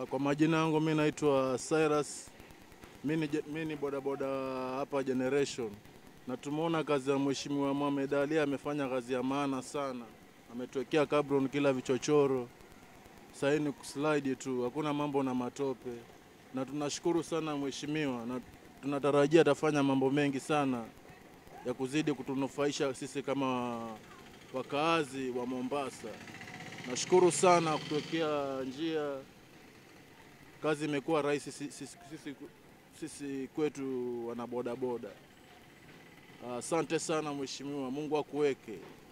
Kwa majina yangu mi naitwa Cyrus, mi ni je- mi ni bodaboda hapa Generation, na tumeona kazi ya Mheshimiwa Mohamed Ali, amefanya kazi ya maana sana, ametuwekea kabron kila vichochoro, sahii ni kuslide tu, hakuna mambo na matope, na tunashukuru sana mheshimiwa, na tunatarajia atafanya mambo mengi sana ya kuzidi kutunufaisha sisi kama wakaazi wa Mombasa. Nashukuru sana kutuwekea njia, kazi imekuwa rahisi sisi, sisi, sisi, sisi kwetu wana bodaboda. Asante sana mheshimiwa, Mungu akuweke.